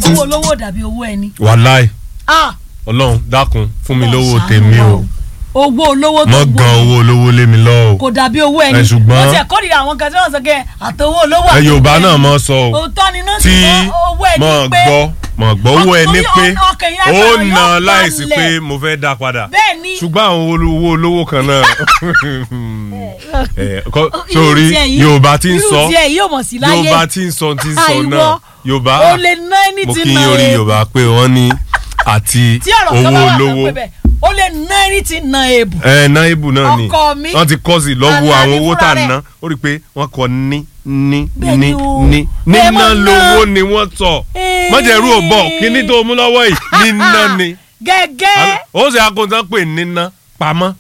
owó olówó dàbí owó ẹni. wàláì Ah, ọlọ́run dákun fún mi lówó ṣàánú tèmi wa o owó olówó tó mọ gbó gan owó olówó lé mi lọ o kò dàbí owó ẹni. Ẹ, ṣùgbọ́n- wọ́n ti ẹ̀kọ́ nìyà àwọn kan tí wọ́n sọ kẹ́ àtọwọ́ olówó ẹ àti yorùbá owó náà ẹni. mọ sọ o òótọ́ ni náà tí sì mọ owó ẹni mọ pé gbọ́ mọ gbọ́ owó Ọkàn- ẹni torí pé ọkàn yẹn ó agbára na yóò láìsí balẹ̀. pé mo fẹ́ dá padà bẹ́ẹ̀ ni ṣùgbọ́n àwọn owó olówó kan náà ẹ, kọ́- irú sórí tiẹ̀ yìí- yorùbá ti ń irú sọ tiẹ̀ yìí yóò mọ̀ sí láyé yorùbá ti ń sọ ti ń sọ Àìwọ, náà yorùbá o lè ná ẹni mo tí kí ná yín orí e- yorùbá pé wọ́n ní àti tí ọ̀rọ̀ kan owó bá wà olówó lọ́pẹ́ bẹ́ẹ̀ o lè ná ẹni tí ná ebù. ẹ náírà náà ni Ọkọ mi, wọ́n ti kọ́ sí lọ́wọ́ Àlàní àwọn owó fúnra tá a rẹ̀. ná ó rí i pé wọ́n kọ ní ní Bẹ́ẹ̀ ní ni o. ní Bẹ́ẹ̀ níná mọ̀ ná. lówó ni wọ́n sọ Ee. mọ̀jẹ̀rú ò bọ̀ kíní tó mú lọ́wọ́ yìí níná ni gẹ́gẹ́. ó sì akóńtán pè níná pamọ́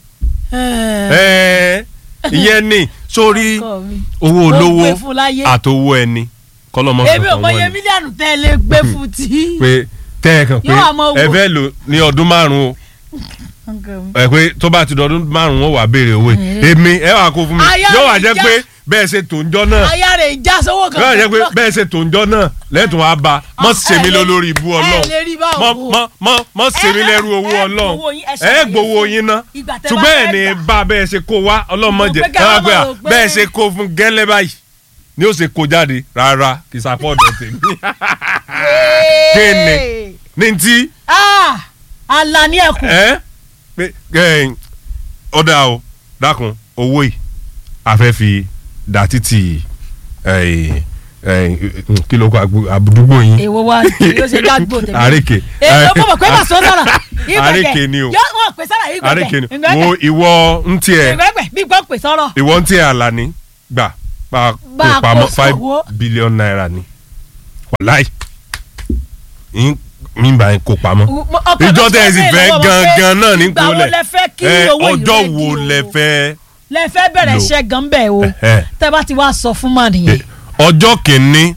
ẹ̀ẹ́ ìyẹn ni sórí Ọkọ mi. owó Ó olówó gbé fún láyé. àtowó ẹni kọ́lọ́mọ́ èmi ò kankan mọye wọ́n ni mílíọ̀nù tẹ́ ẹ lè gbé fún tí. pé tẹ́ ẹ kàn pé Yóò wá máa wò. ẹ fẹ́ lò ní ọdún márùn-ún o ẹ pé tó bá ti dọdún márùn ún ó wà béèrè owó yìí èmi ẹ wà kó fún mi Aya yóò wà rẹ̀ jẹ́ já. pé bẹ́ẹ̀ ṣe tó ń jọ náà aya rẹ̀ já sówó kan. yóò wà jẹ́ pé bẹ́ẹ̀ ṣe tó ń jọ náà lẹ́tùn wá bá mọ́ ṣe mí lórí ibú ọlọ́run ẹ lè rí báwo mọ́ o. mọ́ mọ́ mọ́ ṣe mí lẹ́rú owó ẹ ọlọ́run gbowó yín, ẹ ẹ ṣàlàyé gbowó fún yín ná ìgbà tẹ́ bá ṣùgbọ́n ẹ̀ fẹ́ ní gbà. bá bẹ́ẹ̀ ṣe kó wá ọlọ́mọdé Mo pé ká má káwá rò pé- bẹ́ẹ̀ ṣe kó fún gẹ́lẹ́ báyìí ni ó ṣe kó jáde rárá kì í sàpọ̀dọ̀ tèmi Kéne. ní ti Ah, Àlàní ẹkùn. ẹ pé ẹ ọ̀dà o dákun owó yìí a fẹ́ fi dà títì ẹ, ẹ, kí ló kọ àgbo- àdúgbò yín èwo wa yóò ṣe dágbò tèmi. àríkè èwo mọ̀ pé mà sọ sára. àríkè ni o yóò wọ́n pè sára yìí àríkè ni gbẹ̀gbẹ̀. wo ìwọ ń tiẹ̀ ìgbẹ́gbẹ̀ bí gbọ́ pè sọ́rọ̀. ìwọ ń tiẹ̀ àlàní gbà pa Bá a kó pamọ́ kó five sówó. billion naira ni wàláì ń mi bá yín kó pamọ́ ìjọ tẹ́ ẹ sì fẹ́ gangan náà ní ìgbà wo kólẹ̀ lẹ fẹ́ kí ẹ, owó yìí ọjọ́ rẹ̀ wo di o? lẹ fẹ́ lẹ fẹ́ bẹ̀rẹ̀ lò? iṣẹ́ gan bẹ́ẹ̀ o Ẹ̀hẹ́. tẹ́ bá ti wá sọ fún mà nìyẹn. ọjọ́ kìíní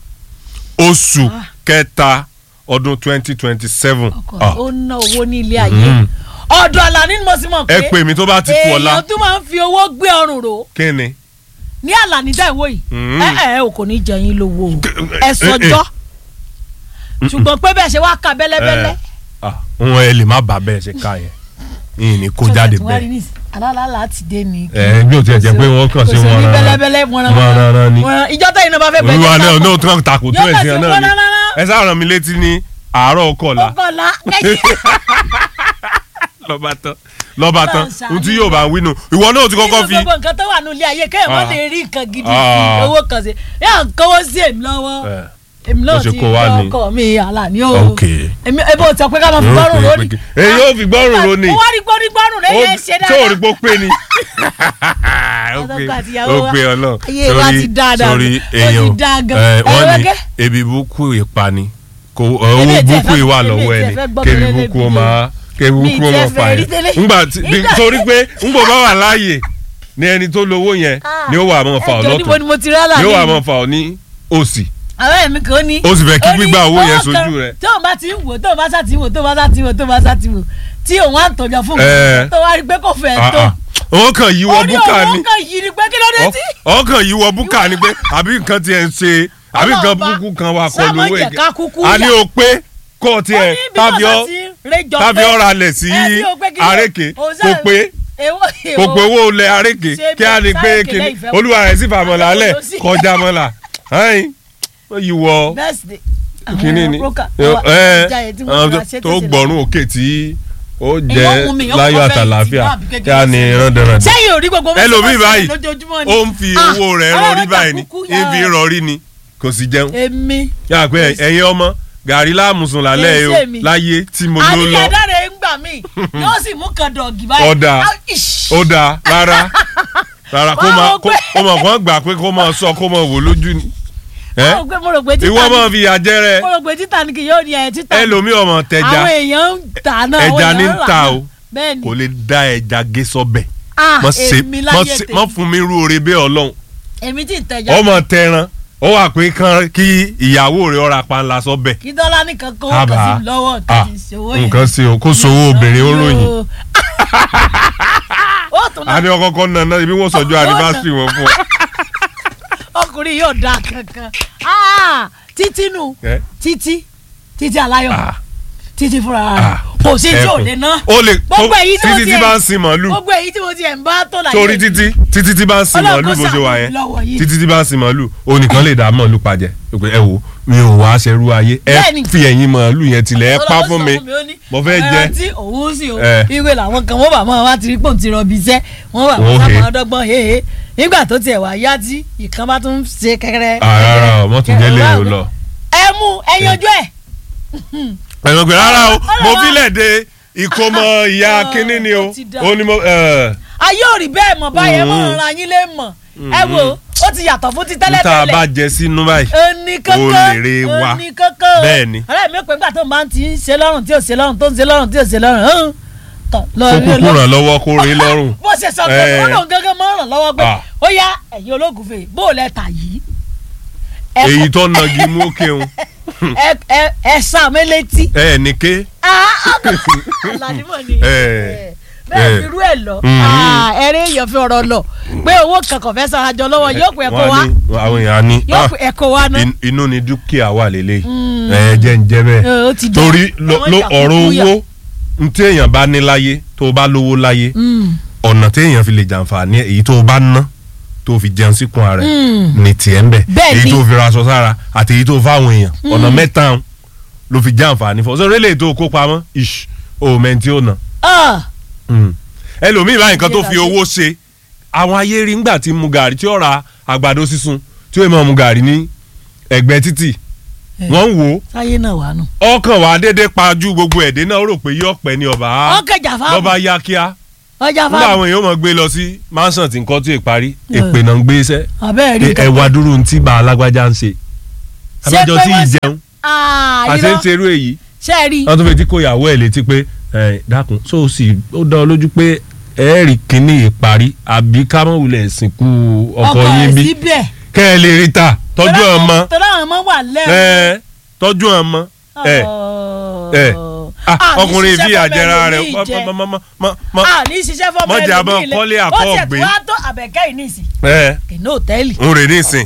oṣù kẹta ọdún twenty twenty seven ọkọ ó ná owó ní ilé ayé Mm. ọ̀dọ̀ Àlàní ni mo sì mọ̀ pé ẹ pè mí tó bá ti kú ọlá èèyàn tó máa ń fi owó gbé ọrùn rò kí ni ní Àlàní dá ìwé yìí Mm. ẹ ẹ o kò ní jẹ yín lówó o K- ẹ sọjọ́ ṣùgbọ́n pé bẹ́ẹ̀ ṣe wá ka bẹ́lẹ́bẹ́lẹ́. wọn ẹ lè má bà bẹ́ẹ̀ ṣe ká yẹn yìí ni kó jáde bẹ́ẹ̀ alálàálà ti dé ni. ẹ bí o tiẹ̀ jẹ́ pé wọ́n kàn sí kò sí wọn ní rárá bẹ́lẹ́bẹ́lẹ́ wọn rárá ni wọ́n ìjọ tẹ̀yìn náà bá fẹ́ olúwa náà bẹ́ẹ̀ náà tó ń takò tó Yóò ẹ̀sìn kàn sí náà wọn ni rárá. ẹ sáà ràn mí létí ní àárọ̀ ọkọ̀ọ̀la ọkọ̀ọ̀la lọ́ba tán lọ́ba tán Ọlọ́run ṣàánú ohun tí yóò bá wínú ìwọ náà ti kọ́kọ́ fi gbogbo nǹkan tó wà nílé ayé kéèyàn má Ah. lè rí nǹkan gidi Ah. fi owó kan sí yà ń kówó sí èmi lọ́wọ́ ẹ, èmi bó náà ṣe ti kó wá gbọ́ ni. ọkọ mi Àlàní o Ok. èmi ebo sọ pé ká máa fi Yóò gbọ́rùn pé- lónìí. pé- èyí yóò fi gbọ́rùn lónìí. ó wá rí gbórí gbọ́rùn rẹ̀ yẹn ṣe tí ò rí dáadáa. pó pé ni. ó pé Ọlọ́kọ àti ìyàwó ó wa. pé ọlọ́run Ayé wa ti dáa dáa. sórí Ó ti èèyàn dáa gan. ẹ, Ẹ wọ́n ní wẹ́gẹ́. ebi burúkú ìpani kò Èmi owó ò tiẹ̀ burúkú fẹ́- ìwà èmi ò lọ́wọ́ tiẹ̀ ẹni fẹ́ gbọ́ kébi pé burúkú ó lélẹ́bi máa kébi Mi burúkú ó tiẹ̀ máa fẹ́ fà rí yẹn tẹ́lẹ̀. ńgbà tí Nígbà- torí pé ńgbò bá wà láàyè ni ẹni tó lówó yẹn ni ó wà máa fà ọ́ ẹjọ́ níbo ni lọ́tún mo ti rálà ni ó wà ní máa fà ọ́ ní òsì àwọn ẹ̀mí kan ní. Ó sì fẹ́ kí ó ní gbígbà owó yẹn owó sojú kan rẹ̀. tó o bá ti ń wò tó o bá sá ti wò tó o bá sá ti wò tó o bá sá ti wò tí òun á tọjọ fún Ẹ. mi tó wá rí pé kò fẹ́ Ah, tó. ah. wọ́n kàn yíwọ́ orí búkà òun ni kan yìí ni pé kí ló dé tí. ọkàn yìí wọ búkà ni pé àbí nǹkan tiẹ̀ ń ṣe àbí nǹkan Ọlọ́run bá burúkú kan wà sáà kọlu má owó jẹ́ ká kúkú a ní yà. o pé kó o ó tiẹ̀ ní bí tàbí wọ́n ọ bá ti réjọ tàbí pé- ọ̀rọ̀ alẹ̀ sí ẹ bí o pé kí ló- àrékè òun kò sáà- pé èwo kò èwo pé owó lẹ àrékè Ṣé kí a bí ní pé sáréèkè kíní lẹ́yìn fẹ́ olúwa rẹ̀ sì fàmọ́lá Àwọn alẹ̀ olóṣì. kọjá mọ́lá ẹ̀yìn wọ́n yìí wọ birthday. kíní ni Broker, ẹ àwọn ìjà yẹn tí wọ́n ra ṣé tó tó ṣe gbọ́rùn òkè tí ó Èèyàn jẹ́ mú mi, èèyàn láyọ̀ kọ́kọ́ fẹ́ àtàlàáfíà ìtì náà bí kékeré kí a ní sí. rán sẹ́yìn ò rí gbogbo bó ṣe ẹlòmíì máa ń báyìí ṣẹlẹ̀ lójoojúmọ́ ni. ó ń fi Ah, owó rẹ̀ ọlọ́run rọrí jà báyìí ni kúkú ń fi yára. rọrí ni kò sì jẹun èmi yàrá pé ẹ̀yin ọmọ gàrí láàmùsùn lálẹ́ Kì í yìí ṣe o mi. láyé tí mo ló lọ àníyàndáre ń gbà mí yóò sì mú kan dọ̀gì báyìí. Ọ̀dà. Ah, ish. ó dáa rárá rárá kó Wọ́n máa rò kó pé- ó máa kó gbà pé kó máa sọ kó máa wò lójú ni ẹ Mo rò pé- mo rò pé ìwọ títà máa ní fi àjẹrẹ mo rò pé títà ní kì yóò ní ẹ̀ títà ní. ẹlòmíì ọmọ tẹja àwọn èèyàn ń tà náà àwọn ẹja èèyàn ní ń ń rà ta náà. o bẹ́ẹ̀ ni kò lè dá ẹja gé sọ́bẹ̀ ah mọ ṣe èmi mọ láyé ṣe tèmi mọ fún mi rú oore bẹ́ẹ̀ ọlọ́run èmi tí ì tẹja ọmọ tẹran ó wà pé kán kí ìyàwó rẹ̀ ọ̀rà panla sọ́bẹ̀ kí dọ́là nìkan kó Àbá. kàn sí lọ́wọ́ Ah, nǹkan ti ṣòwò yẹn. nǹkan sí o kó sowó obìnrin ó ròyìn ó tún a náà ní ọkọ̀ọ̀kọ̀ náà náà ibi wọ́n sọ̀jọ́ anniversary wọn fún ọ. ọkùnrin yóò da kankan Ah, títí nù Ẹ? títí títí aláyọ̀ Ah. títí fúnra rẹ̀ Ah. kò sí tí ò ẹkùn. lè ná ó lè gbogbo èyí tí mo títí ti tí ẹ̀- bá ń sin màálù gbogbo èyí tí mo ti ẹ̀ ń bá tó láyé torí títí títí tí bá ń sin Ọlọ́run màálù kó bó ṣe wà ṣàánú yẹn lọ́wọ́ yìí. títí tí bá ń sin màálù ó nìkan lè dá màálù pàjẹ́ pé ẹ wo mi ò wá aṣẹ́rú ayé ẹ Bẹ́ẹ̀ni. fi ẹ̀yìn màálù yẹn tilẹ̀ ẹ pa Ọlọ́run fún sọ mi ó ní, mo fẹ́ ẹran jẹ tí òun sì o Eh. ìwé làwọn kan wọ́n bá mọ́ wá ti rí pòun ti rọbì iṣẹ́ wọ́n bá Wọ́n wọ́n he. sábà dọ́gbọ́n hehe nígbà tó tiẹ̀ wá yá tí ìkan bá tún ṣe kẹ́kẹ́rẹ́. àràrà ọmọ tún jẹ́ lè o lọ. ẹ mú ẹ yanjú ẹ. ẹ̀rọ pé rárá o Ọlọ́run mo wá. fílẹ̀ de ìkómọ ìyá Ah, kínní ni o ó ti dà. ó ní mo ẹ̀, ayé ò rí bẹ́ẹ̀ mọ̀ báyẹn Mm. mọ̀ ra yín lé mọ̀ ẹ wo ó ti yàtọ̀ fún ti níta tẹ́lẹ̀tẹ́lẹ̀ bá jẹ sínú báyìí ẹni kankan Ó lè re wa. ẹni kankan Bẹ́ẹ̀ ni. ọ̀rẹ́ mi ò pé nígbà tó máa ń ti ń ṣe lọ́rùn tí ò ṣe lọ́rùn tó ń ṣe lọ́rùn tí ò ṣe lọ́rùn hàn tọ̀ lọ kó rí kúkú ológun. ràn lọ́wọ́ kó rí lọ́rùn. bó ṣe sọ pé Eh. ó lóun gángan máa ń ràn lọ́wọ́ pé Ah. ó yá ẹ̀yin ológunfè bó o lẹ tà yìí. Ẹ èyí kọ- tó nagi mú kéwọn ẹ ẹ ẹ sàn mí létí. ẹ ní ké aládìmọ̀ ni Eh. bẹ́ẹ̀ Eh. fi rú ẹ̀ lọ Mhm. ẹ̀rín èèyàn fi ọ̀rọ̀ lọ pé owó kankan fẹ́ sara jọ lọ́wọ́ yóò pé ẹ̀kọ́ wa Wọ́n á ní- àwọn èèyàn á ní yóò "Ah, pé ẹ̀kọ́ wa náà. in- inú ni dúkìá wà lélẹ̀ ẹ jẹ́ ń jẹ́ bẹ́ẹ̀ Eh, ó ti dá. torí lo- Àwọn lo- ìjà ọ̀rọ̀ kúkú yà. owó ntí èèyàn bá ní láyé tó o bá lówó láyé Mm. ọ̀nà tí èèyàn fi lè jàǹfààní ẹ̀, èyí tó o bá ná tó o fi jẹun síkùn ara ẹ̀ Mm. ní tiẹ̀ ń bẹ̀ Bẹ́ẹ̀ èyí ni. tó o fi raṣọ sára àti èyí tó o fáwọn èèyàn ọ̀nà mẹ́ta ń ló fi jàǹfààní fún ọ sọ́dọ̀ eléyìí tó o kó pamọ́ ish o mẹ́ni tí ó ná Ah. Mm. ẹlòmíì báyìí nǹkan tó fi Ìlera owó ṣe àwọn ayé rí ńgbà tí mu gàrí tí ó ra àgbàdo sísun tí ó máa mu gàrí ní ẹ̀gbẹ́ títì Eh. wọ́n ń wò ó sáyé náà wà nù. ọkàn wà déédéé pajú gbogbo ẹ̀dẹ́ náà ó rò pé yóò pẹ́ ní ọba ọkẹ jàfá lọ́ba yá kíá ọjà nígbà fáwọn àwọn èèyàn máa gbé lọ sí mansion tí nǹkan tó ìparí Eh. èpè náà ń gbé iṣẹ́ abẹ́rẹ́ rí ẹ wá dúró ní tí bá alágbájá ń ṣe Ṣé abájọ pé tí wọ́n ṣe- ìjẹun àti àti ń ṣerú èyí ṣe é rí wọ́n tún fi tí kò yàwó ẹ̀ létí pé ẹ dákun so sì ó dá ọ lójú pé ẹ rí kínní ìparí àbí ká mọ̀ wulẹ̀ sìnkú ọkọ yín ẹ̀ bí síbẹ̀ kẹ́ ẹ lè rí ta tọ́jú ọmọ tọ́lá àwọn ọmọ wà lẹ́rù. ẹ tọ́jú ọmọ ẹ ẹ ah, ọkùnrin ìfi àjẹrà rẹ a ní ṣiṣẹ́ fọmọ mọ jẹ́ àbọ̀ kọ́lé àkọ́ ó tiẹ̀ ọ̀gbìn. tó wá tó àbẹ̀kẹ́ yìí nìsín ẹ kìnnì òtẹ́ẹ̀lì. ń rè nísìn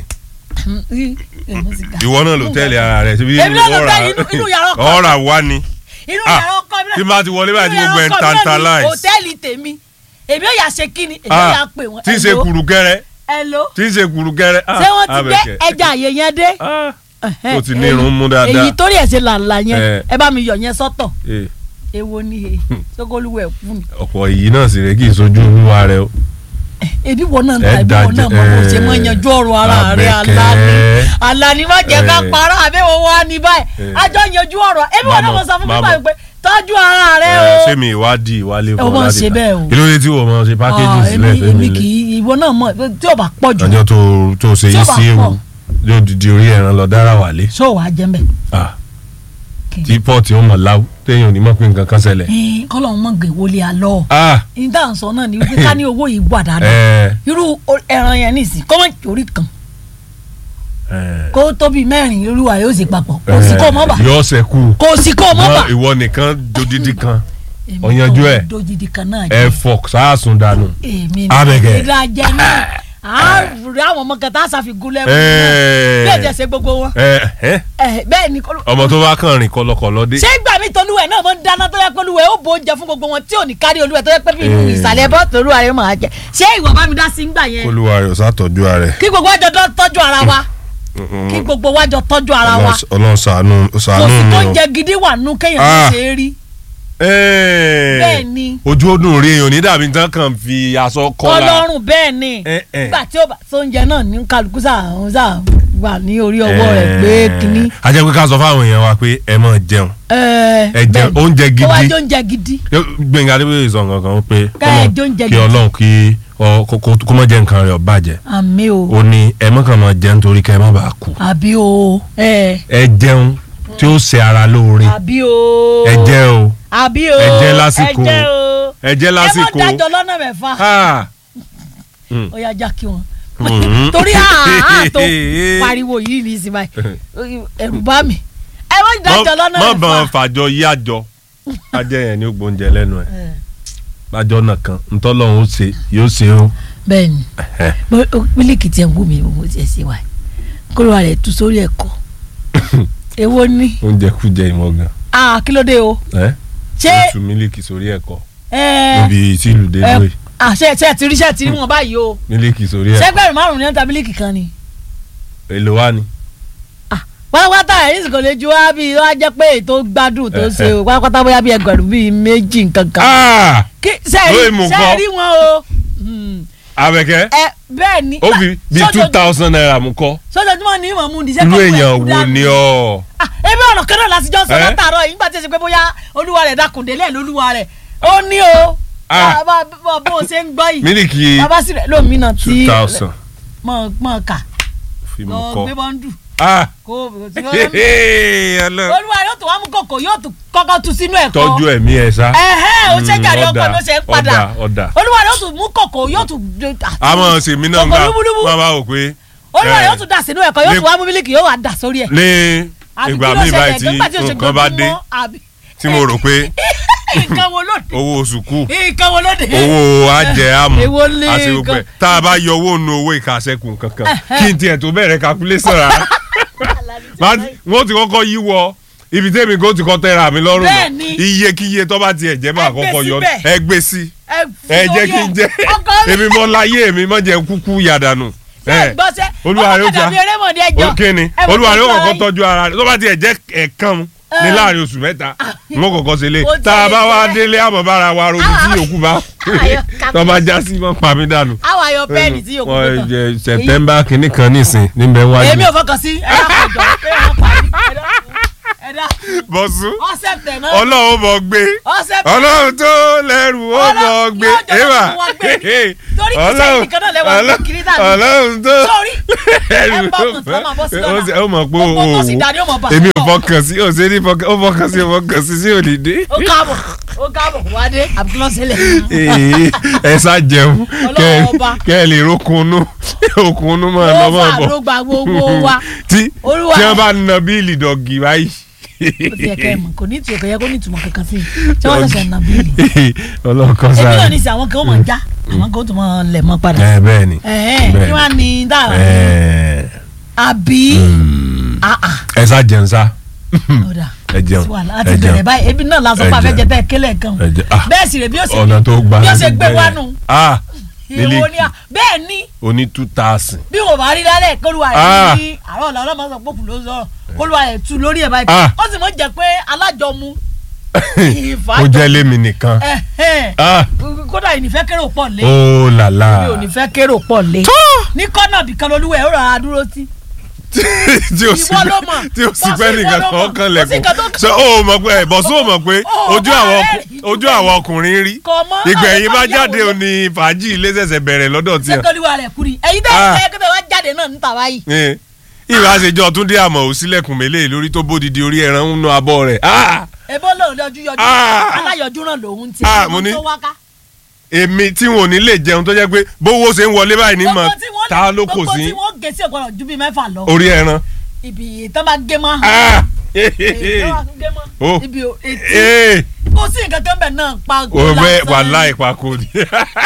ìwọ náà ló tẹ́lẹ̀ ara rẹ̀ síbi Èmi náà ló tẹ́lẹ̀ inú- inú yàrá ọkọ mi. ọ̀rà wá ni inú Ah, yàrá ọkọ mi náà tí bá ti wọlé báyìí tí inú gbogbo ẹ̀ ń yàrá ọkọ mi náà ni tantalize. òtẹ́ẹ̀lì tèmi èmi ò yà ṣe kíni èmi ò yà pè wọ́n. tí ń ṣe Hello? kùrùkẹ́rẹ́ Hello? tí ń ṣe kùrùkẹ́rẹ́ ṣé wọ́n ti gbé ẹja àyè yẹn dé. ó ti ní irun mú dáadáa. èyí torí ẹ̀ ṣe làǹlà yẹn Eh. ẹ bá mi yọ yẹn sọ́tọ̀ Eh, èwo ni he sókòlùwẹ̀ fún mi. ọ̀pọ̀ yìí náà sì rẹ̀ kì í sojú olúwa rẹ o. ebi wọn náà ń Ẹ ta ebi wọn náà mọ bó ṣe mọ dájẹ́, yanjú ọ̀rọ̀ ara rẹ Àbẹ̀kẹ́. Àlàní Àlàní má jẹ́ ká Eh. parọ́ àbẹ̀wò wa ní báyìí Eh. àjọ yanjú ọ̀rọ̀ ebi wọn náà Màmá, mọ sọ fún mi màmá. báyìí pé tọ́jú ara rẹ Ẹ, o. ṣé mi ìwádìí ìwálé Ẹ wọ́n ṣe bẹ́ẹ̀ o. kí ló dé tí wọ́n mọ̀ ṣe pákéjì Ah, sílẹ̀ èmi fẹ́mi èmi lé kì í ìwọ náà mọ tí ò bá pọ̀ jù ọjọ́ tó tó ṣe Tí yí ó bá sí ewu pọ̀. yóò dìde orí ẹran lọ dára wálé ṣó wàá jẹ́ mbẹ́. Ah, tí pọ́ọ̀tì ó mọ̀ láwù téèyàn ò ní mọ̀ pé nǹkan kan ṣẹlẹ̀. kọ́lọ̀ ń mọ̀ gbé wọlé alọ́ Ah, ní tá à ń sọ náà ni wípé ká ní owó yìí wà dáadáa ẹ, irú o- ẹran yẹn nìsín kọ́mọ̀ orí kan ẹ, kó tóbi mẹ́rin olúwa yóò sì papọ̀ kò sí kó mọ́ bà yọ ṣẹ́kù kò sí kó mọ́ bà. Mọ ìwọ nìkan dodidi kan Èmi ọ̀yanjú kò ẹ̀. dojidi kan náà ẹ jẹ́ fọ sáàsùn dànù. èmi Abẹ́gẹ́. ìlàjẹ náà àárí àwọn ọmọ kẹta àṣàfigún lẹ́wọ̀n bí Ẹ, ẹ̀jẹ̀ ṣe gbogbo wọn ẹ, ẹ, Ẹ, bẹ́ẹ̀ ni kọ́- ọmọ tó bá kàn rìn kọlọkọlọ dé. ṣé ìgbà mi tolúwẹ̀ náà mo ń dáná tó yẹ pé olúwẹ̀ ó bo oúnjẹ fún gbogbo wọn tí ò ní kárí olúwẹ̀ tó yẹ pé bí inú Eh. ìsàlẹ̀ bọ́ tòlú ààrẹ máa jẹ ṣé ìwọ bá mi dá sí ńgbà yẹn olúwa rẹ̀ ò sàtọ́jú ara rẹ̀. kí gbogbo wájọ tó tọ́jú ara wa kí gbogbo wájọ tọ́jú ara wa ọlọ́run ṣàánú kò ṣàánú sí tó mi ń o. jẹ gidi wà nù kéèyàn Ah. ṣe é rí Ẹ́ẹ̀. bẹ́ẹ̀ ni ojú ó dùn rí èèyàn ní dàbí tán kàn fi aṣọ kọ́la. ọlọ́run bẹ́ẹ̀ ni Eh, eh. nígbà tí ó bá tó ń jẹ náà ní kálukú sáà sáà wà ní orí ọwọ́ rẹ̀ pé kínní. a jẹ́ pé ká sọ fáwọn èèyàn wa pé ẹ máa jẹun ẹ jẹun oúnjẹ kó wá gidi jó oúnjẹ gidi Gbẹ̀ngà Adébóyè sọ nǹkan kan pé Ká ẹ Ọlọ́run- jó oúnjẹ kí gidi. ọlọ́run kí ọ- kó- kó kó má jẹ́ nǹkan rẹ̀ ó bàjẹ́ àmì o ó ní ẹ má kàn máa jẹun torí kẹ́ ẹ má bàa kú àbí o ẹ ẹ jẹun tí ó ṣe ara lóore àbí o ẹ jẹ o àbí o ẹ jẹ lásìkò. ẹ jẹ o ẹ jẹ ẹ lásìkò mọ dájọ lọ́nà mẹ́fà Ah. ó yá já kí wọn Mhm. torí àá tó pariwo yìí ní ìsinmi báyìí ẹ̀rù bá mi ẹ mọ dájọ lọ́nà mọ bọ̀n mẹ́fà fàjọ yí àjọ ajẹ́ yẹn ní gbóúnjẹ lẹ́nu ẹ̀ Eh, àjọ náà kan ntọ́lọ́hún ó ṣe yóò ṣe ó. bẹ́ẹ̀ni Ẹ̀hẹ́. Bó- ó- mílíkì tí ẹ ń wú mi mo ti ẹ ṣe wáyé kó ló wà rẹ tú sórí ẹ̀kọ́ èwo ni oúnjẹ kú jẹ ìmọ̀ gan ah kí ló dé o ẹ́ ṣé ó tu mílíkì sórí ẹ̀kọ́ ẹ níbi tí ìlú dé ẹ lóye ah ṣe ṣe ti rí ṣe ti rí wọn báyìí o mílíkì sórí ẹ̀kọ́ ṣẹgbẹrún márùn ní ọta mílíkì kan ni èlò wa ni. pátápátá ẹ̀yìn kò lè ju wá bí wá jẹ́ pé ètò gbádùn tó Eh, ṣe o pátápátá bóyá bí ẹgbẹ̀rún bíi méjì nǹkan kan Ah! kí lóye mú ṣe kọ́. rí wọn o Hmm. Abẹ́kẹ́ ẹ bẹ́ẹ̀ ni ó fi bíi two thousand naira mú kọ́ sójoojúmọ́ ni ìmọ̀ mu ní irú sẹ́kọ̀ọ́ èèyàn wo ni ọ́ ah ebi ọ̀nà kan náà láti jọ sọ Eh? látàárọ̀ yìí nígbà tí ẹ ṣe pé bóyá olúwa rẹ̀ dákùndélé lolúwa rẹ̀ ó ní o Ah. bá bá bó o ṣe ń gbọ́ yìí mílíkì bàbá sì rẹ̀ lómìnà two tí thousand mọ̀ mọ̀ kà fi mú lọ kọ́ gbé bọ́ńdù ah kó ọlọ́ olúwa rẹ̀ yóò tún wá mú kòkò yóò tún kọ́kọ́ tu sínú ẹ̀kọ́ tọ́jú ẹ̀mí ẹ̀ sá ẹ̀hẹ́ o ṣe Mm, jàre ọkọ ọ̀dà, ló ṣe ń padà ọ̀dà, ọ̀dà. olúwa rẹ̀ yóò tún mú kòkò yóò tún àmọ́ sèmi náà ń Kòkò gbà lúbúlúbú. máa bá wò pé olúwa rẹ̀ eh, yóò tún dà sínú ẹ̀kọ́ yóò lé- tún wá mú mílíkì yóò wá dà sórí ẹ̀ ní Àbí ìgbà kí ló míì ṣẹlẹ̀? báyìí tí Nígbà tí o ṣe nǹkan bá dé gbogbo mọ́, àbí- tí mo rò pé nǹkan wo ló dé owó oṣù kù nǹkan wo ló dé. owó ajẹ àmọ́ Èwo lé àti gbogbo ẹ̀ nǹkan? tá a bá yọ owó nu owó ìkàsẹ́kù kankan kí n tiẹ̀ tó bẹ̀rẹ̀ calculation rárá Má- wọ́n ti kọ́kọ́ yí wọ ibi tẹ́mi kó ti kọ́ tẹ́ra mi lọ́rùn náà Bẹ́ẹ̀ni. iye kíye tó bá tiẹ̀ jẹ́ máa Ẹ gbé kọ́kọ́ yọ síbẹ̀. ẹ gbé sí ẹ ẹ jẹ́ kí n jẹ́ ọkọ mi èmi mọ́ láyé èmi mọ́ jẹ́ kúkú yàdànù. ṣe gbọ́sẹ̀ Olúwa rẹ̀ ó ọkọ jà dàbí erémọ̀dé ẹjọ́ kí ni ẹ mọ̀ olúwa rẹ̀ ó tọ́jú kọ́kọ́ ara tọ́jú ara rẹ̀ tó bá tiẹ̀ jẹ́ ẹ̀ẹ̀kan ní Eh. láàrin oṣù mẹ́ta wọ́n kọ́kọ́ ṣe lé Ó tá a jẹ́ bá wá lè délé àmọ́ bára wa rojú tí Ah. yòókù bá Ayọ̀, tó bá já sí mọ́ pa mí dànù. àwọn ayọ̀ pẹ́ẹ́nì tí yòókù Wọ́n tó tán. jẹ September kìíní kan nísìn níbẹ̀ wájú. èmi ò fọkàn sí ẹ dákun jọ pé wọn parí ẹ dákun, ẹ dákun bọ́sùn ọ̀sẹ̀ tẹ̀ náà ọlọ́run bọ̀ gbé ọ̀sẹ̀ tẹ̀ ọlọ́run tó lẹ́rù ó Ọlọ́run bọ̀ gbé yóò jọ ewà fún wa gbé ni. Torí kìí ṣe ẹnìkan náà lẹ́wà gbé kiri dànù. ọlọ́run tó Sórí, lẹ́rù ẹ bá ó ọkùnrin tó máa bọ́ sí bọ̀ lọ́nà. ó mọ̀ pé Gbogbo o tó sì dá ní ọmọ bàbá èmi ò náà. fọkàn sí ò ṣe ní fọkàn ó fọkàn sí ò fọkàn sí sí òní dé. ó káàbọ̀ ó káàbọ̀ wádé àbúkọ́sílẹ̀ Ee, ẹ sá jẹun kẹ Ọlọ́run ọba. kẹ ẹ lè rókunú òkunú máa lọ ó mọ́ fà bọ̀ ló gba gbogbo wa tí Olúwa. tí wọ́n bá na bíìlì dọ̀gì báyìí. ó ti yẹ kẹ́ ẹ mọ̀ kò ní ìtumọ̀ kò yẹ kó ní ìtumọ̀ kankan sí i tí wọ́n ṣẹ̀ṣẹ̀ nà bíìlì ọlọ́kọ èmi náà sáré. ní sí àwọn kan ó mọ̀ já àwọn kan ó tún mọ̀ lẹ̀ mọ́ padà ẹ bẹ́ẹ̀ ni ẹ̀ẹ́n bẹ́ẹ̀ kí ni. wọ́n á ní dáhà Ẹ, àbí àà ẹ sá jẹun sá ọ̀dà ẹ jẹun wàhálà ẹ àti bẹ̀rẹ̀ jẹun báyìí ebi náà lásán Ẹ pa jẹun. afẹ́jẹ tẹ́ kélé kan ẹ jẹun ah bẹ́ẹ̀ sì rè bí ó ṣe ọ̀nà tó gbà bí ó láti ṣe gbé bẹ̀rẹ̀. wá nù ah èwo ni mílíkì à bẹ́ẹ̀ ni oní two thousand bí wọn bá rí lálẹ́ kóluwa Ah. rẹ̀ ní àárọ̀ ọ̀la ọlọ́mọ sọ pòkù ló sọ̀rọ̀ kóluwa rẹ̀ tu lórí ẹ̀ báyìí Ah. ó sì mọ̀ jẹ́ pé alájọmu ó jẹ́ lémi nìkan ẹ̀hẹ́n. ah kódà ìnífẹ́ kérò pọ̀ lé ó làlá mi ò ní fẹ́ kérò pọ̀ lé ní kọ́nà bìkan lolúwẹ̀ ó rọra dúró sí tí o sì Ìwọ ló mọ̀. tí o sì Bọ́sù, pẹ́ ìwọ nìkan ló kan mọ̀. kan Kò sí nǹkan tó lẹ̀kùn kàn. ṣe ó mọ̀ pé bọ́sù ó mọ̀ pé Ó, ojú bá àwọn rẹ̀ rí. ojú àwọn ọkùnrin rí Kò mọ̀, ìgbẹ̀yìn àwọn bá ìyàwó jáde ló- òní fàájì ilé ṣẹ̀ṣẹ̀ bẹ̀rẹ̀ lọ́dọ̀ ṣé tiẹ̀ kóluwa rẹ̀ kúri ẹ̀yin tẹ́ Ah. ẹ̀ kẹ́tẹ́ wá jáde náà níta báyìí Eh, ìwà àṣejọ túndé àmọ̀ ò sílẹ̀kùn mélé lórí tó bódìdí orí ẹran ń nu abọ́ rẹ̀ ah ebó lòun lọ́jú yọjú Ah. aláyọjú náà lòun ti Ah, mo ní- tó wá ká. èmi tí wọn ò ní lè jẹun tó jẹ́ pé bówó ṣe ń wọlé báyìí ní mọ̀ Gbogbo tí wọ́n ta lè- ló kò gbogbo sí tí wọ́n gé sí ọ̀gbọ́n ju bíi mẹ́fà lọ orí ẹran. ibi ìtàn bá gé mọ́ Ah! èyí tó bá gé mọ́ Oh. ibi ò- etí Eh! kò sí nǹkan kan bẹ̀ náà pa òwe wàhálà ìpàkó ni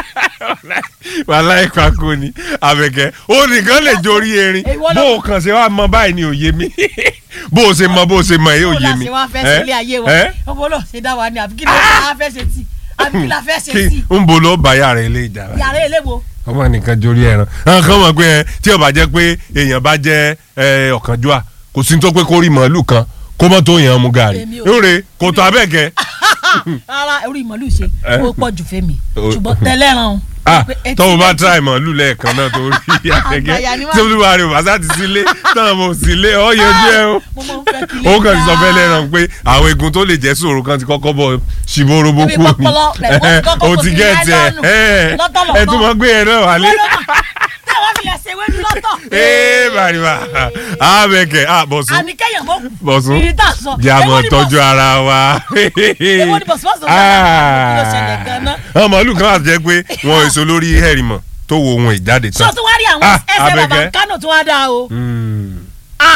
wàhálà ìpàkó ni àbẹ̀kẹ́ ó nìkan lè jorí erin Èwo ló- bó o kàn ṣe wá mọ báyìí ni òye mi bó o ṣe mọ bó o ṣe mọ èyí kò òye mi. láti wá fẹ́ sí ilé ayé wa Eh? ọmọ náà ṣe dá wa ni àbí kí ló la fẹ́ ṣe sí àbí kí la fẹ́ ṣe sí kí n bo ló bá yàrá ilé ìjà rẹ yàrá eléwo ọmọ nìkan jorí ẹran àwọn kan mọ̀ pé ẹ, tí ó bá jẹ́ pé èèyàn bá jẹ́ ẹ, ọ̀kánjúà kò sí ní tó pé kó rí màálù kan kó mọ́ tó yàn án mú gàrí Èmi ò- nre kò tó abẹ́kẹ́ rárá orí ìmọ̀lú ṣe Eh? ó pọ̀ jù fẹ́mi O- ṣùgbọ́n tẹ́lẹ̀ràn o. ah pé etí tọ́wọ́ bá méjì- tíráì màálù lẹ́ẹ̀kan náà tó rí Àgbàyà ni abẹ́kẹ́ wá. tí olúwa rẹ̀ bàtà ti sílé táwọn ọmọ sílé ọ̀ yẹjú ẹ o mo máa ń fẹ́ kí ilé ó kàn ti sọ dáa. fẹ́ lẹ́ràn pé àwọn egun tó lè jẹ́ sòrò kan ti kọ́kọ́ bọ̀ ṣìborobo Ibi kú ni pọpọlọ rẹ̀ wọ́n ti kọ́kọ́ o kó ti sí gẹ̀ẹ́tì láìlọ́ọ̀nù. ẹ̀ Lọ́tọ̀lọ́tọ̀. ẹ̀ tún mọ̀ gbé ẹ̀ náà wálé. tí àwọn fi ẹsẹ̀ wẹ́nu lọ́tọ̀. ee bàrìbà àbẹ̀kẹ́ àbọ̀sùn àníkẹ́yàn mọ́ bọ̀sùn ìrì tá a sọ. jẹ́ àmọ́ Èwo ni tọ́jú bọ̀sùn? ara wa. Èwo ni bọ̀sùn bọ̀sùn bọ̀sùn? Kí ló ṣẹlẹ̀ gan-an? àwọn màálù kan àti jẹ́ pé wọn èso lórí hẹ̀rìmọ̀ tó wo ohun ìjáde sọ tán. tún wá rí àwọn Ah, ẹsẹ̀ bàbá Àbẹ̀kẹ́. kánò tún wá dáa o. Mm. Ah,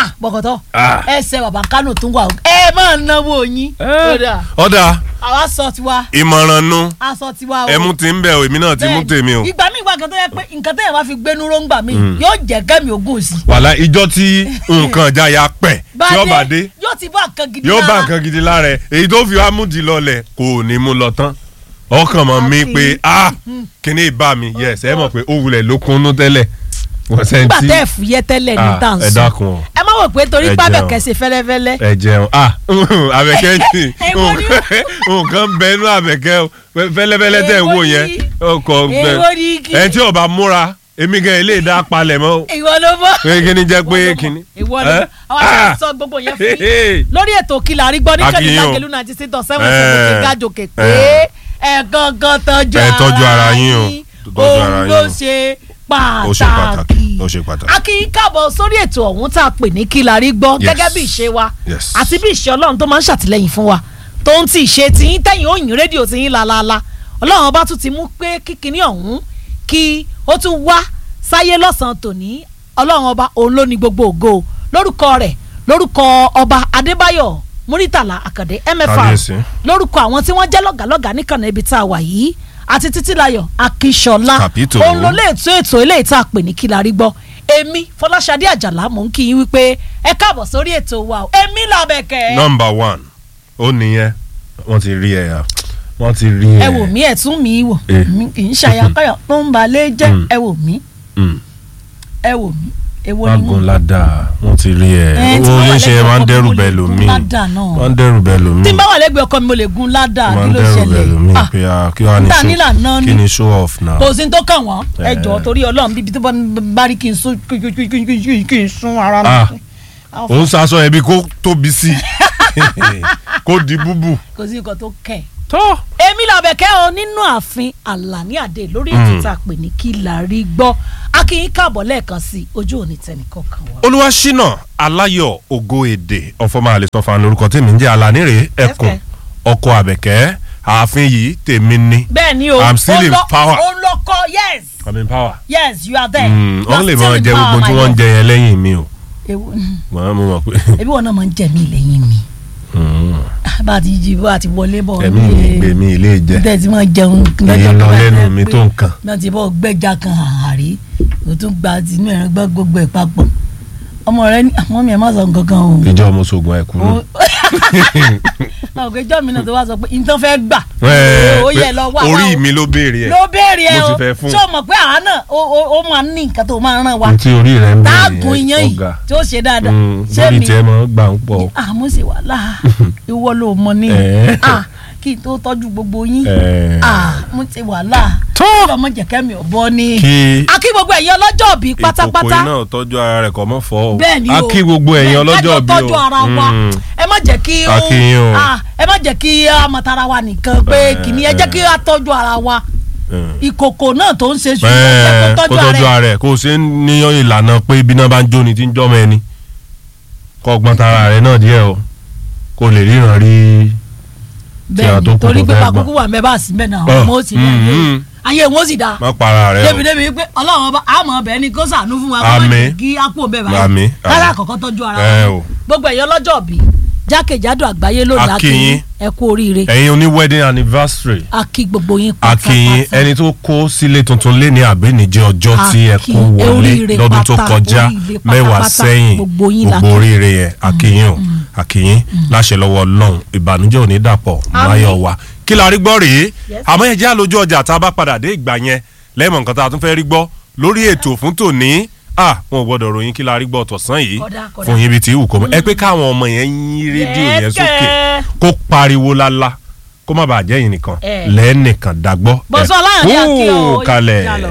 ah bọ̀kọ̀tọ̀ Ah. ẹsẹ̀ bàbá kánò tún wà ẹ máa náwó yín kódà ọ̀dà àwa sọ tiwa ìmọ̀ràn nu a sọ tiwa o ẹmu ti ń bẹ̀ o èmi náà ti mú Bẹ́ẹ̀ni, tèmi o ìgbà míì wà kan tó yẹ pé nǹkan tẹ́yẹ̀ bá fi gbénú róńgbà mi yóò jẹ́ kẹ́mi ogún sí wàhálà ìjọ tí nǹkan ìjà ya pẹ̀ tí ó bá dé yóò ti bá nǹkan gidi yóò bá lára. nǹkan gidi lára ẹ̀ èyí tó fi wá mú di lọlẹ̀ kò ní mú lọ tán ọkàn mọ̀ mí Àfi- pé ah kíní ìbá mi yes ẹ mọ̀ pé ó wulẹ̀ ló kúnnú tẹ́lẹ̀ wọ́n sẹ́ni nígbà tí tẹ́ ẹ̀ fúyẹ́ tẹ́lẹ̀ ní Ah, tàǹsù ẹ dákun o. ẹ má wò pé torí Ẹ pábẹ̀kẹ́ jẹun. ṣe fẹ́lẹ́fẹ́lẹ́ ẹ jẹun ah àbẹ̀kẹ́ ní Èwo ni nǹkan bẹnu àbẹ̀kẹ́ o fẹ́lẹ́fẹ́lẹ́ tẹ̀ ń wò Èwo yẹn ni- ọkọ̀ èwo ni kí- ẹ tí ó bá múra èmi gan ilé ìdá palẹ̀ mọ́ o. ìwọ ló mọ̀ pé kíní jẹ́ pé kíní. ìwọ ló mọ̀ Eh? àwọn àti sọ gbogbo yẹn fún yín lórí ètò kìlà àrígbọ́ ní Akínyìn o. kẹ́lí náà ti sí tọ̀ sẹ́wọ̀n Eh. sẹ́wọ̀n gájòkè pé Eh. ẹ gangan tọ́jú Ẹ tọ́jú ara yín o. Tọ́jú ara òun yín ló o. ṣe ó ṣe pàtàkì pàtàkì ó ṣe pàtàkì. a kì í káàbọ̀ sórí ètò ọ̀hún tá a pè ní kìlà àrígbọ́ Yes. gẹ́gẹ́ bí ìṣe wa Yes. àti bí ìṣe ọlọ́run tó máa ń ṣàtìlẹ́yìn fún wa tó ń ti ìṣe tiyín tẹ̀yìn òyìn rédíò tiyín lálálá ọlọ́run ọba tún ti mú pé kíkiní ọ̀hún kí ó tún wá sáyé lọ́sàn-án tòní ọlọ́run ọba òun ló ní gbogbo ògo lórúkọ rẹ̀ lórúkọ ọba adébáyọ̀ muritala àkàndé mfr Kábíyèsí. lórúkọ àwọn tí wọ́n jẹ́ lọ́gàlọ́gà níkànnì ibi tá a wà yìí àti títílayọ̀ akíṣọlá Kàpítò. òun ló lè ètò ètò eléyìí tá a pè ní kí la rí gbọ́ èmi fọláṣadé àjàlá mò ń kí yín wípé ẹ káàbọ̀ sórí ètò wa o èmi làbẹ̀kẹ́ nọmba one ó nìyẹn wọ́n ti rí ẹ ya wọ́n ti rí ẹ. ẹ wò mí ẹ tún mi wò Eh. mi kì í ṣàyàkáyà tó ń balẹ̀ jẹ́ Mm. ẹ wò mí Mm. ẹ wò mí èwo ni magun mo ládàá wọ́n ti rí ẹ. Eh, tí owó wọ́n wà oníṣẹ́ yẹn máa ń lẹ́gbẹ̀ẹ́ dẹ́rù ọkọ mi, bẹ́ẹ̀ mo lè lómi gun ládàá náà. máa ń dẹ́rù bẹ́ẹ̀ lómi. tí n bá wà lẹ́gbẹ̀ẹ́ ọkọ mi mo lè gun ládàá máa kí ń ló dẹ́rù bẹ́ẹ̀ lómi ṣẹlẹ̀ pé ah, kí wàá ní níta show nílà náà kí ni ni show off náà. kò sí ní tó kàn wọ́n ẹ Eh. jọ̀ọ́ torí ọlọ́run bíbi tó bá bá rí kí n sún kí kí- kí- kí- kí- kí n sún ara Ah. mi. Àwọn òun sasọ ẹbí kó tóbi sí kó di búbù. kò sí nǹkan tó kẹ̀. tó. èmi làbẹ̀kẹ́ o nínú ààfin àlàní àdé lórí ètò tá a pè ní kí la rí gbọ́ a kì í káàbọ̀ lẹ́ẹ̀kan sí i ojú òní tẹnìkan kan wá. olúwaṣínà aláyọ̀ ògo èdè ọ̀fọ̀mọ àlẹ́sọ̀fà lórúkọ tèmi ń jẹ́ alánírè ẹkùn Ẹ̀fẹ̀. ọkọ àbẹ̀kẹ́ ààfin yìí tèmi ní. bẹ́ẹ̀ ni o I'm still ó in lọ- power. ó lọ kọ yes I'm in power. yes you are there. Mm, You wọ́n are lè still máa in jẹ power, gbogbo tí my wọ́n ń lord. jẹ yẹn lẹ́yìn mi o. Ewu- wọ́n mú mọ̀ pé ebi wọn náà máa ń jẹ mí lẹ́yìn mi bá a ti jí bá a ti wọlé bọ̀ ẹ̀mí mi gbé mi ilé jẹ tẹ̀ tí wọ́n jẹun èyí lọ lẹ́nu mi tó nǹkan. náà ti bọ́ gbẹ́jà kan àárí o tún gba tinú ẹ̀rọ gbọ́ gbogbo ẹ̀ papọ̀ ọmọ rẹ ní àmọ́ mi ẹ̀ má sọ nǹkan kan o. ìjọ ọmọ sógun ẹ̀kú nù. ọ̀gá ìjọ mi náà tó wá sọ pé nǹkan fẹ́ gbà Ẹ, ó yẹ pé lọ wá wá orí o. mi ló béèrè ẹ̀ ló béèrè ẹ mo o ti fẹ́ fún. ṣé o mọ̀ pé àá náà ó- ó ó máa ní nǹkan tó máa ràn wá n tí orí rẹ̀ ń táàgùn béèrè iyán ẹ̀ yìí ọ̀gá tí ó ṣe dáadáa Mm, ṣé lórí mi tiẹ̀ máa ń gbà ń pọ̀. àmọ́ ṣe wàhálà ìwọ ló mọ ní Eh. Ah, kí n tó tọ́jú gbogbo yín Eh. Ah, mo ṣe wàhálà tó ọmọ jẹ̀kẹ́ mi ò bọ́ ní. kí a kí gbogbo ẹ̀yin ọlọ́jọ́ bí ìkòkò pátápátá iná tọ́jú ara rẹ̀ kọ́ mọ́ fọ́ o. bẹ́ẹ̀ ni o a kí gbogbo ẹ̀yin Bẹ́ẹ̀, ọlọ́jọ́ kájọ bí o. tọ́jú ara wa Mm. ẹ má jẹ́ kí A kí yín o. Ah, ẹ má jẹ́ kí a mọ tara wa nìkan pé Eh, kìíní ẹ jẹ́ kí a tọ́jú ara wa Mm. ìkòkò náà tó ń ṣe ṣùgbọ́n Ẹ, ẹ kó kó tọ́jú tọ́jú ara ẹ ara rẹ̀ kó o ṣe ń níyàn ìlànà pé ibi náà bá ń jóni tí ń jọ́mọ ẹni kó gbọ́n tara rẹ̀ náà díẹ̀ o kó lè ríran rí tí a bẹ́ẹ̀ tó ni kù torí tó pé fẹ́ pàkókò wà mẹ́bà sí mẹ́ẹ̀ náà Ah, ọmọ ó sì ní ayé mm, ayé wọn ó sì dáa má para rẹ̀ débi o. débi pé ọlọ́run ọba àmọ́ ọbẹ̀ ni kó sànú fún wa kó má Àmín. jẹ́ kí á kú òbẹ̀ Àmín, báyìí àmín. kára àkọ́kọ́ tọ́jú ara Ẹ wa o. gbogbo ẹ̀yọ́ lọ́jọ́ bí jákèjádò àgbáyé lónìí A kí akínyìn yín. ẹ kú oríire ẹ̀yin oní wedding anniversary a kí gbogbo yín akínyìn pátápátá. ẹni tó kó sílé tuntun lé ní àbẹ́nìjẹ́ ọjọ́ tí ẹ kó Akínyìn, wọlé oríire lọ́dún tó pátá, kọjá oríire mẹ́wàá pátápátá, sẹ́yìn gbogbo yín la gbogbo kí. oríire yẹn akínyìn o akínyìn láṣẹ lọ́wọ́ ọlọ́run ìbànújẹ́ ò ní dàpọ̀ máyọ̀ wá kí la rí gbọ́ rèé Yes. àmọ́ ẹ jẹ́ àlójú ọjà tá a bá padà dé ìgbà yẹn lẹ́mọ̀ nǹkan tá a tún fẹ́ rí gbọ́ lórí ètò fún tòní ah wọn ò gbọ́dọ̀ ròyìn kí la rí gbọ́ tọ̀sán yìí Kódà, kódà. fún yín bíi ti ìwù kọ́ mọ́ ẹ pé káwọn ọmọ yẹn yín rédíò yẹn Yes, sókè kẹ́. kó pariwo lálá kó má bàa jẹ́ yìí nìkan Eh. lẹ́ẹ̀nìkan dàgbọ́ Bọ́sọ́ Ọláyàndé Akí o, Kú kalẹ̀. yà lọ.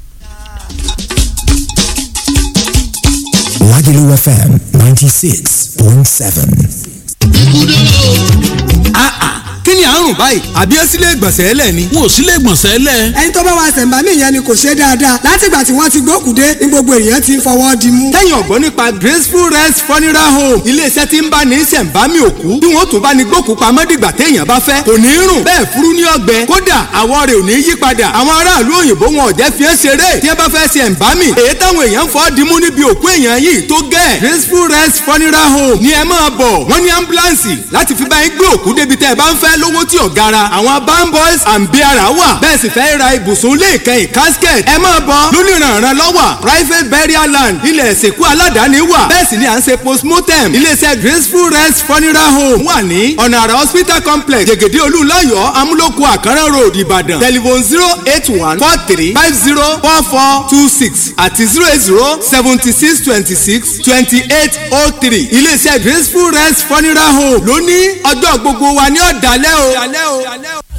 Lagelu FM 96.7. kí ni à ń lọ́rùn báyìí àbí ẹ sílé ìgbọ̀nsẹ̀ ẹlẹ̀ ni. wọn ò sílé ìgbọ̀nsẹ̀ lẹ̀. ẹni tó bá wa ṣẹ̀ǹbámì yẹn ni kò ṣe dáadáa látìgbà tí wọ́n ti gbókùdé ní gbogbo èèyàn ti ń fọwọ́ di mú. tẹ́yìn ọ̀gbọ́n nípa graceful rest funeral home iléeṣẹ́ tí ń bá ní ṣẹ̀ǹbámì òkú bí wọ́n tún bá ní gbókù pamọ́ dìgbà téèyàn bá fẹ́ kò ní rùn bẹ́ẹ̀ furu ní ọgbẹ́ kódà àwọ̀ rẹ̀ ò ní yí padà àwọn aráàlú òyìnbó wọn ò jẹ́ fi ẹ́ ṣeré tí ẹ bá fẹ́ ṣẹ̀ǹbámì èyí táwọn èèyàn fọ́ dimú níbi òkú èèyàn yìí tó gẹ́ graceful rest funeral home ni ẹ máa bọ̀ wọ́n ní ambulance láti fi bá yín gbé òkú débi tẹ́ ẹ bá ń fẹ́ lówó tí ò gara àwọn aban boys and beara wà bẹ́ẹ̀ sì fẹ́ ra ibùsùn ilé ìkẹyìn casket ẹ máa bọ̀ lónìrànràn lọ́wọ́ private burial land ilẹ̀ ìsìnkú aládàáni wà bẹ́ẹ̀ sì ni à ń ṣe postmortem iléeṣẹ́ graceful rest funeral home wà ní ọ̀nà àrà hospital complex jẹ̀gẹ̀dẹ̀ olúlayọ̀ amúlòkù àkàrà road ìbàdàn telephone zero eight one four three five zero four four two six àti zero eight zero seventy six twenty six twenty eight oh three iléeṣẹ́ graceful rest funeral home lóní ọjọ́ gbogbo wa ní ọ̀dàlẹ́ o.